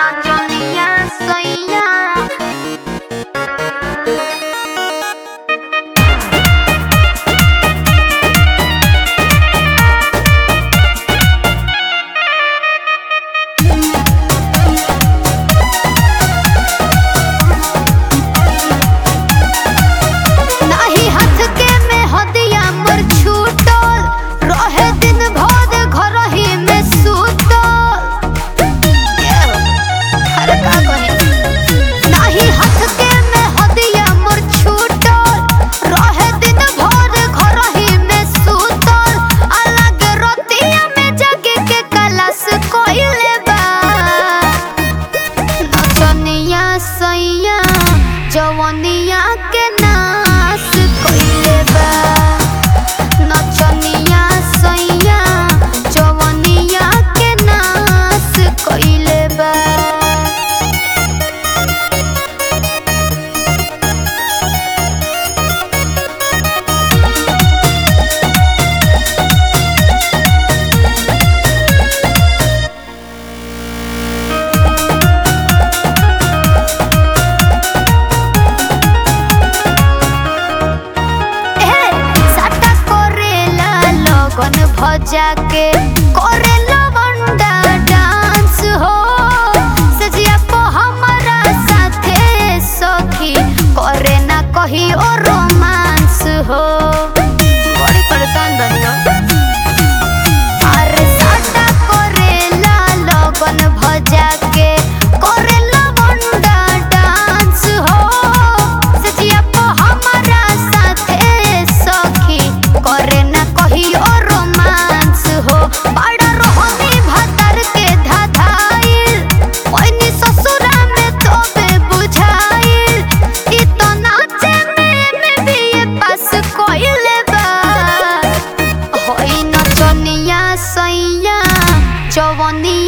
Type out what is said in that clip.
नचनिया सैया नाही हाथ के में हदिया मोर छूटल रहे दिन भर घर ही में सुतल अरे का कहे नाही हाथ के में हदिया मोर छूटल रहे दिन भर घर ही में सुतल अलग रोतिया में जगे के कलश कोइले बा नचनिया सैया जवनिया के नाश कइले बा नचनिया सैया जवनिया के नाश कइले बा ए साटा करेला लगन भजा के करेला बंडा डांस हो सजिया पो हमारा साथे सखी करे ना कही ओ रोमांस हो बड़ी परेशान बनियो अरे साटा करेला लगन भजा के करेला बंडा डांस हो सजिया पो हमारा साथे सखी करे ना कही ओ रोमांस हो बड़ा रोहनी भातर के धाधाइल ओइनी ससुरा में तोबे बुझाइल ई तो नाचे में में भी ये पास कोइले बा होई नचनिया सैया जवनिया